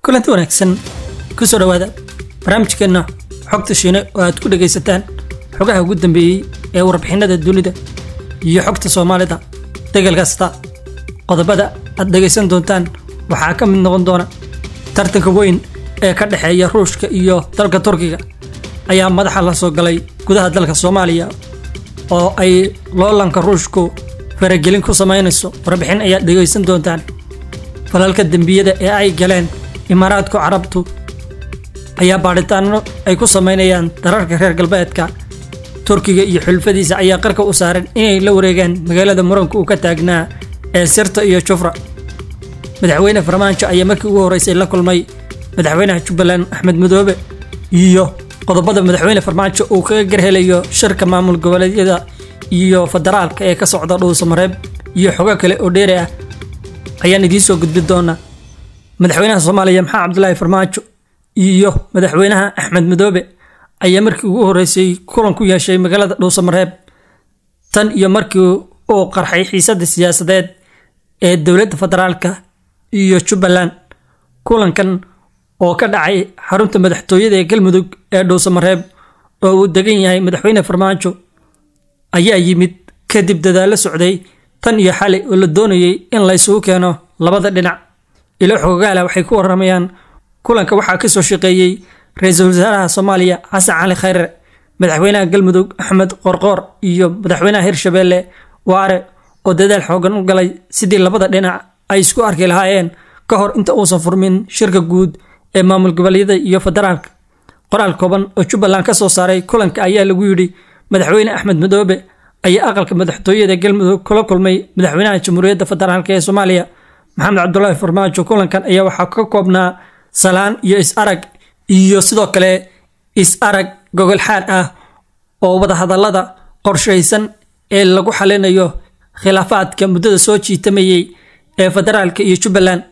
kulanti wanaagsan kusoo dhowaada barnaamijkeenna xogta shiine oo aad ku dhegaysataan xogaha ugu dambeeyey ee warbixinada dunida iyo xogta soomaalida degal kasta qodobada aad dhegaysan doontaan waxaa ka mid noqon doona tartanka weyn ee ka dhexeeya ruushka iyo dalka turkiga ayaa madaxa la soo galay gudaha dalka soomaaliya oo ay loolanka ruushku faragelin ku samaynayso warbixin ayaad dhegaysan doontaan falalka dembiyada ee ay galeen imaaraadka carabtu ayaa baadhitaano ay ku samaynayaan dararka reer galbeedka turkiga iyo xulfadiisa ayaa qarka u saaran inay la wareegaan magaalada muranka uu ka taagnaa ee sirta iyo jufra madaxweyne farmaajo ayaa markii ugu horreysay la kulmay madaxweynaha jubbaland axmed madoobe iyo qodobada madaxweyne farmaajo uu kaga garhelayo shirka maamul goboleedyada iyo federaalka ee ka socda dhuusamareeb iyo xogo kale oo dheeri ah ayaan idiin soo gudbin doonaa madaxweynaha soomaaliya maxamed cabdulaahi farmaajo iyo madaxweynaha axmed madoobe ayaa markii ugu horreysay kulan ku yeeshay magaalada dhuusamareeb tan iyo markii uu qarxay xiisadda siyaasadeed ee dowladda federaalka iyo jubbaland kulankan oo ka dhacay xarunta madaxtooyada ee galmudug ee dhuusamareeb oo uu degan yahay madaxweyne farmaajo ayaa yimid kadib dadaallo socday tan iyo xalay oo la doonayay in la isugu keeno labada dhinac ilo xogogaala waxay ku waramayaan kulanka waxaa ka soo shaqeeyey ra-iisul wasaaraha soomaaliya xasan cali khayre madaxweynaha galmudug axmed qorqoor iyo madaxweynaha hirshabeelle waare oo dadaal xoogan u galay sidii labada dhinac ay isku arki lahaayeen ka hor inta uusan furmin shirka guud ee maamul goboleedyada iyo federaalka qoraal kooban oo jubbaland ka soo saaray kulanka ayaa lagu yidhi madaxweyne axmed madoobe ayaa aqalka madaxtooyada galmudug kula kulmay madaxweynaha jamhuuriyadda federaalk ee soomaaliya maxamed cabdulaahi farmaajo kulankan ayaa waxaa ka koobnaa salaan iyo is-arag iyo sidoo kale is-arag gogol xaad ah oo wadahadallada qorshaysan ee lagu xalinayo khilaafaadka muddada soo jiitamayay ee federaalka iyo jubbaland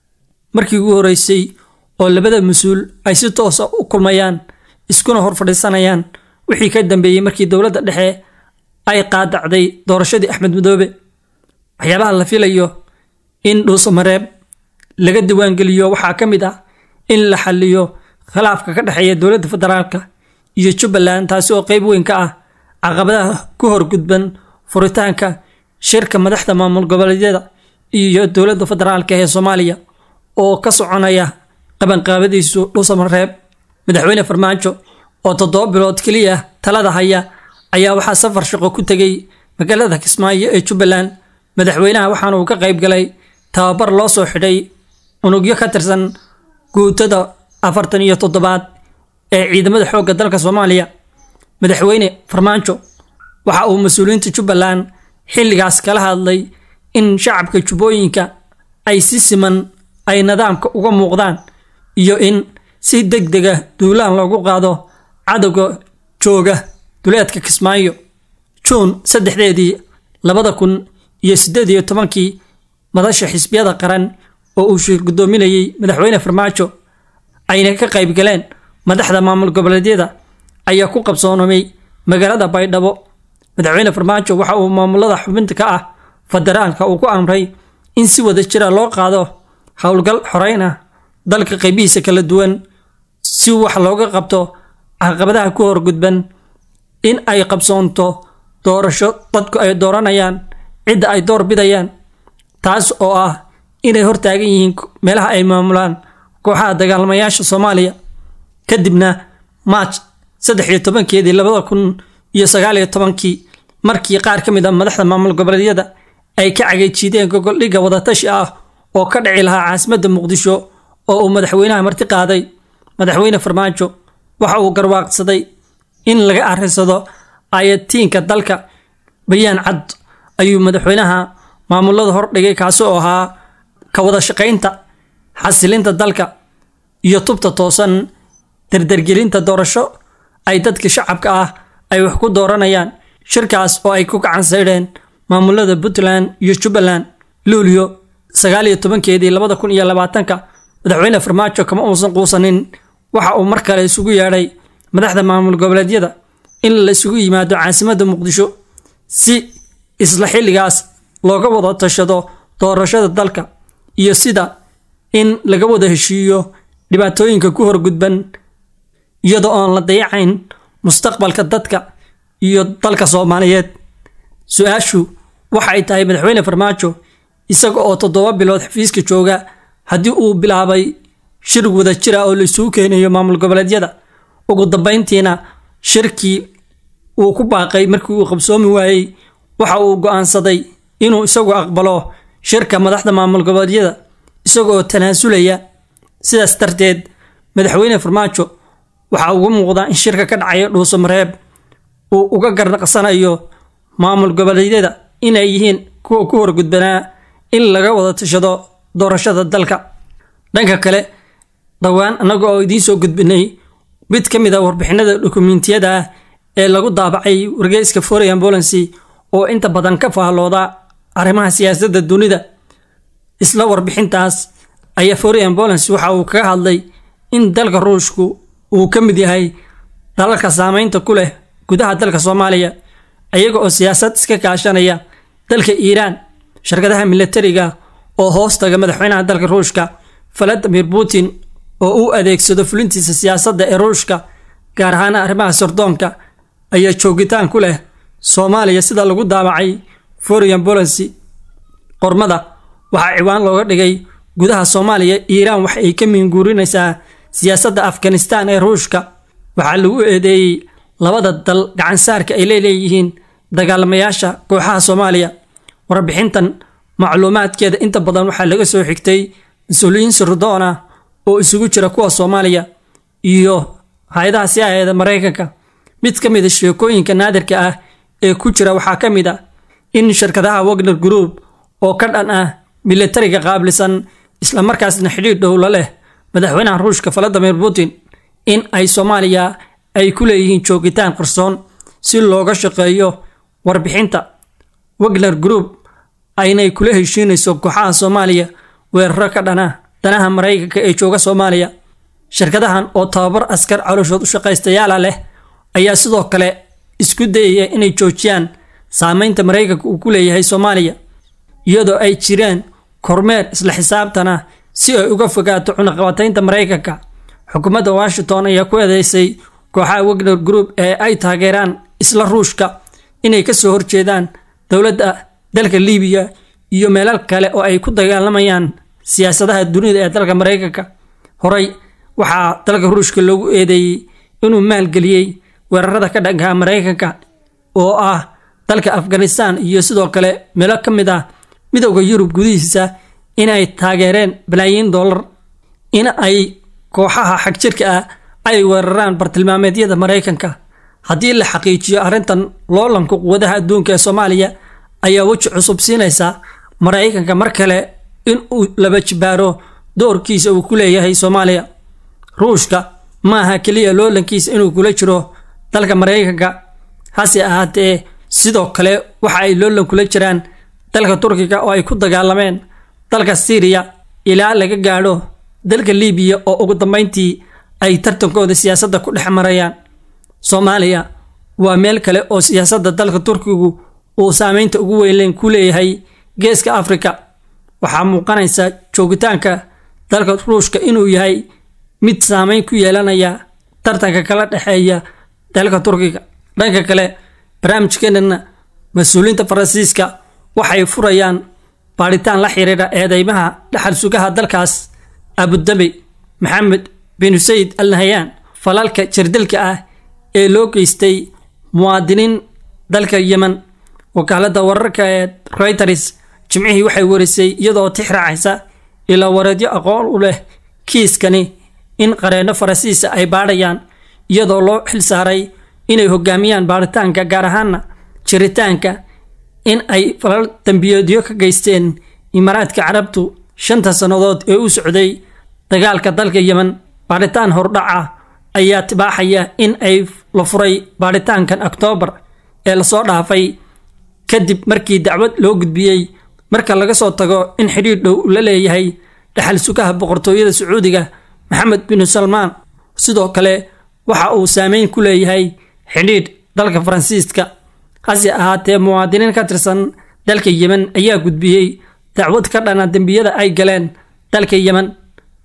markii ugu horreysay oo labada mas-uul ay si toosa u kulmayaan iskuna hor fadhiisanayaan wixii ka dambeeyey markii dowladda dhexe ay qaadacday doorashadii axmed madoobe waxyaabaha la filayo in dhuusamareeb laga diiwaangeliyo waxaa ka mid ah in la xaliyo khilaafka ka dhexeeya dowladda federaalka iyo jubbaland taasi oo qeyb weyn ka ah caqabadaha ku horgudban furitaanka shirka madaxda maamul goboleedyada iyo dowladda federaalka ee soomaaliya oo ka soconaya qabanqaabadiisu dhuusamareeb madaxweyne farmaajo oo toddoba bilood keliya talada haya ayaa waxaa safar shaqo ku tegay magaalada kismaayo ee jubbaland madaxweynaha waxaana uu ka qayb galay tababar loo soo xidhay unugyo ka tirsan guutada afartan iyo toddobaad ee ciidamada xoogga dalka soomaaliya madaxweyne farmaajo waxa uu mas-uuliyiinta jubbaland xilligaas kala hadlay in shacabka jubbooyinka ay si siman ay nidaamka uga muuqdaan iyo in si deg dega duulaan loogu qaado cadowga jooga duleedka kismaayo juun saddexdeedii labada kun iyo siddeed iyo tobankii madasha xisbiyada qaran oo uu shir guddoominayey madaxweyne farmaajo ayna ka qayb galeen madaxda maamul goboleedyada ayaa ku qabsoomay magaalada baydhabo madaxweyne farmaajo waxa uu maamulada xubinta ka ah federaalka uu ku amray in si wada jira loo qaado howlgal xoreyn ah dalka qaybihiisa kala duwan si wax looga qabto caqabadaha ku horgudban in ay qabsoonto doorasho dadku ay dooranayaan cidda ay door bidayaan taas oo ah inay hortaagan yihiin meelaha ay maamulaan kooxaha dagaalamayaasha soomaaliya kadibna maaj saddex iyo tobankeedii labada kun iyo sagaal iyo tobankii markii qaar ka mid a madaxda maamul goboleedyada ay ka cagayjiideen gogoldhigga wadatashi ah oo ka dhici lahaa caasimadda muqdisho oo uu madaxweynaha marti qaaday madaxweyne farmaajo waxa uu garwaaqsaday in laga arrinsado ayatiinka dalka bayaan cad ayuu madaxweynaha maamulada hordhigay kaasi oo ahaa ka wada shaqaynta xasilinta dalka iyo tubta toosan dardargelinta doorasho ay dadka shacabka ah ay wax ku dooranayaan shirkaas oo ay ku gacan saydheen maamulada puntland iyo jubbaland luulyo sagaal iyo tobankeedii labada kun iyo labaatanka madaxweyne farmaajo kama uusan quusanin waxa uu mar kale isugu yeedhay madaxda maamul goboleedyada in la isugu yimaado caasimadda muqdisho si isla xilligaas looga wada tashado doorashada dalka iyo sida in laga wada heshiiyo dhibaatooyinka ku horgudban iyadoo oon la dayacayn mustaqbalka dadka iyo dalka soomaaliyeed su-aashu waxay tahay madaxweyne farmaajo isaga oo toddoba bilood xafiiska jooga haddii uu bilaabay shir wada jira oo laisugu keenayo maamul goboleedyada ugu dambeyntiina shirkii uu ku baaqay markii uu qabsoomi waayey waxa uu go-aansaday inuu isagu aqbalo shirka madaxda maamul goboleedyada isagoo tanaasulaya sidaas darteed madaxweyne farmaajo waxaa ugu muuqdaa in shirka ka dhacaya dhuuso mareeb uu uga garnaqsanayo maamul goboleedyada inay yihiin kuwa ku horgudbanaa in laga wada tashado doorashada dalka dhanka kale dhowaan annaga oo idiin soo gudbinay mid ka mid a warbixinada dokumentiyada ah ee lagu daabacay wargeyska foreign ambulancy oo inta badan ka faallooda arrimaha siyaasadda dunida isla warbixintaas ayaa foreign ambulancy waxa uu kaga hadlay in dalka ruushku uu ka mid yahay dalalka saameynta ku leh gudaha dalka soomaaliya iyaga oo siyaasad iska kaashanaya dalka iiraan shirkadaha milatariga oo hoostaga madaxweynaha dalka ruushka valadimir putin oo uu adeegsado fulintiisa siyaasadda ee ruushka gaar ahaan arrimaha sardoonka ayaa joogitaan ku leh soomaaliya sida lagu daabacay foreign policy qormada waxaa ciwaan looga dhigay gudaha soomaaliya iiraan waxa ay ka miinguurinaysaa siyaasadda afghanistan ee ruushka waxaa lagu eedeeyey labada dal gacansaarka ay leeleeyihiin dagaalamayaasha kooxaha soomaaliya warbixintan macluumaadkeeda inta badan waxaa laga soo xigtay mas-uuliyiin sirdoon ah oo isugu jira kuwa soomaaliya iyo hay-adaha siaaeeda maraykanka mid ka mid a sheekooyinka naadirka ah ee ku jira waxaa ka mid a in shirkadaha wagner group oo ka dhan ah milatariga qaablisan islamarkaasna xidhiidh dhow la leh madaxweynaha ruushka valadimir putin in ay soomaaliya ay ku leeyihiin joogitaan qarsoon si looga shaqeeyo warbixinta wagner group aynay kula heshiinayso kooxaha soomaaliya weeraro ka dhana danaha maraykanka ee jooga soomaaliya shirkadahan oo tababar askar calooshood u shaqaystayaala leh ayaa sidoo kale isku dayaya inay joojiyaan saameynta maraykanka uu ku leeyahay soomaaliya iyadoo ay jiraan kormeer isla xisaabtan ah si ay uga fogaato cunaqabataynta maraykanka xukuumadda washington ayaa ku eedeysay kooxaha wagner group ee ay taageeraan isla ruushka inay kasoo horjeedaan dowladda dalka libiya iyo meelal kale oo ay ku dagaalamayaan siyaasadaha dunida ee dalka maraykanka horey waxaa dalka ruushka loogu eedeeyey inuu maalgeliyey weerarada ka dhankaha maraykanka oo ah dalka afghanistan iyo sidoo kale meelo ka mid ah midowda yurub gudihiisa in ay taageereen balaayiin dollar in ay kooxaha xagjirka ah ay weeraraan bartilmaameedyada maraykanka haddii la xaqiijiyo arrintan loolanka quwadaha adduunka ee soomaaliya ayaa weji cusub siinaysa maraykanka mar kale in uu laba jibaaro doorkiisa uu ku leeyahay soomaaliya ruushka ma aha keliya loolankiisa inuu kula jiro dalka maraykanka hase ahaatee sidoo kale waxa ay loolan kula jiraan dalka turkiga oo ay ku dagaalameen dalka siiriya ilaa laga gaadho dalka libiya oo ugu dambeyntii ay tartankooda siyaasadda ku dhex marayaan soomaaliya waa meel kale oo siyaasadda dalka turkigu uu saameynta ugu weynleen ku leeyahay geeska afrika waxaa muuqanaysa joogitaanka dalka ruushka inuu yahay mid saameyn ku yeelanaya tartanka kala dhexeeya dalka turkiga dhanka kale barnaamijkeenana mas-uuliyiinta faransiiska waxay furayaan baadhitaan la xiriira eedeymaha dhaxal sugaha dalkaas abudabi maxamed bin sayid al nahayaan falalka jirdilka ah ee loo geystay muwaadiniin dalka yemen wakaalada wararka ee reuters jimcihii waxay warisay iyadoo tix raacaysa ilaa wareedyo aqoon u leh kiiskani in qareenno faransiisa ay baadhayaan iyadoo loo xilsaaray inay hogaamiyaan baaritaanka gaar ahaana jiritaanka in ay falal dambiyeedyo ka geysteen imaaraadka carabtu shanta sannadood ee u socday dagaalka dalka yemen baadhitaan hordhaca ayaa tibaaxaya in ay la furay baadhitaankan oktoobar ee lasoo dhaafay kadib markii dacwad loo gudbiyey marka laga soo tago in xidhiidh dhow la leeyahay dhaxal sugaha boqortooyada sacuudiga maxamed binu salmaan sidoo kale waxa uu saameyn ku leeyahay xidhiidh dalka faransiiska hase ahaatee muwaadiniin ka tirsan dalka yemen ayaa gudbiyey dacwad ka dhana dembiyada ay galeen dalka yemen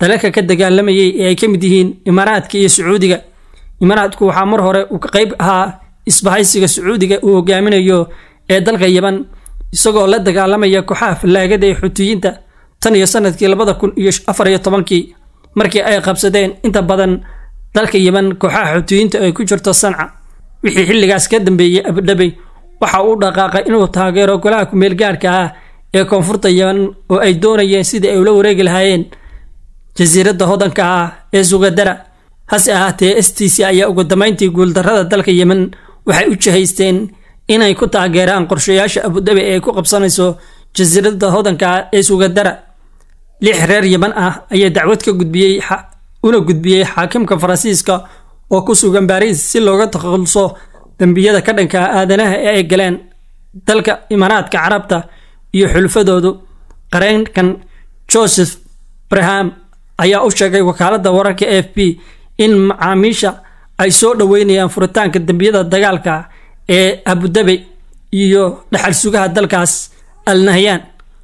dalalka ka dagaalamayay ee ay ka mid yihiin imaaraadka iyo sacuudiga imaaraadku waxaa mar hore uu ka qayb ahaa isbahaysiga sacuudiga uu hogaaminayo ee dalka yeman isagoo la dagaalamaya kooxaha fallaagada ee xuutiyiinta tan iyo sanadkii labada kun iyo afar iyo tobankii markii ay qabsadeen inta badan dalka yeman kooxaha xuutiyiinta ay ku jirto sanca wixii xilligaas ka dambeeyey abudhabey waxa uu dhaqaaqay inuu taageero golaha kumeelgaarhka ah ee koonfurta yeman oo ay doonayeen sidii ay ula wareegi lahaayeen jasiiradda hodanka ah ee sugadara hase ahaatee s t c ayaa ugu dambayntii guuldarrada dalka yemen waxay u jihaysteen inay ku taageeraan qorshayaasha abudabi ee ay ku qabsanayso jasiiradda hodanka ah ee sugadara lix reer yeman ah ayaa dacwad ka gudbiyey una gudbiyey xaakimka faransiiska oo ku sugan baariis si looga takhaluso dembiyada ka dhanka aadanaha ee ay galeen dalka imaaraadka carabta iyo xulfadoodu qareenkan joseph braham ayaa u sheegay wakaaladda wararka a f b in macaamiisha ay soo dhoweynayaan furitaanka dembiyada dagaalka ee abudabi iyo dhaxal sugaha dalkaas al nahyaan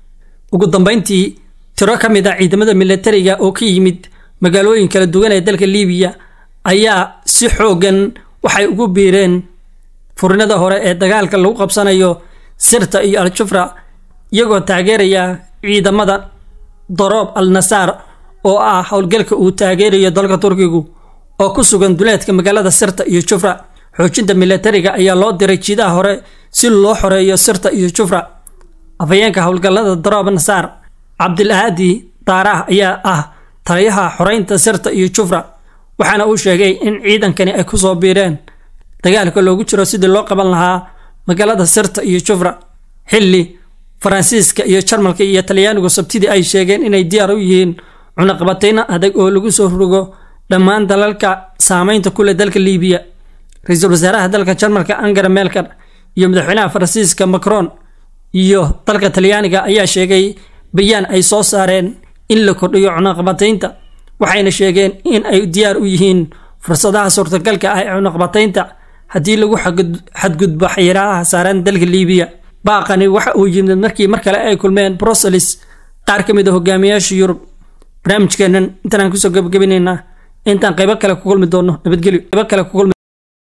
ugu dambeyntii tiro ka mid a ciidamada milatariga oo ka yimid magaalooyin kala duwan ee dalka liibiya ayaa si xoogan waxay ugu biireen furinada hore ee dagaalka lagu qabsanayo sirta iyo al-jufra iyagoo taageeraya ciidamada daroob al nasaar oo ah howlgalka uu taageerayo dalka turkigu oo ku sugan duleedka magaalada sirta iyo jufra xoojinta milatariga ayaa loo diray jiidaha hore si loo xoreeyo sirta iyo jufra afhayeenka howlgallada daroob nasaar cabdilahaadi daaraah ayaa ah taliyaha xoreynta sirta iyo jufra waxaana uu sheegay in ciidankani ay kusoo biireen dagaalka loogu jiro sidii loo qaban lahaa magaalada sirta iyo jufra xilli faransiiska iyo jarmalka iyo talyaanigu sabtidii ay sheegeen inay diyaar u yihiin cunaqabatayno adag oo lagu soo rogo dhammaan dalalka saameynta kule dalka liibiya ra-iisul wasaaraha dalka jarmalka angara melker iyo madaxweynaha faransiiska macron iyo dalka talyaaniga ayaa sheegay bayaan ay soo saareen in la kordhiyo cunaqabataynta waxayna sheegeen in ay diyaar u yihiin fursadaha suurtagalka ah ee cunaqabataynta haddii lagu xadgudbo xayiraadaha saaran dalka liibiya baaqani waxa uu yimid markii mar kale ay kulmeen bruselis qaar ka mid a hogaamiyaasha yurub barnaamijkeennan intaan kusoo gabagabaynaynaa intaan qaybo kale ku kulmi doono nabadgelyo qaybo kale ku kulmi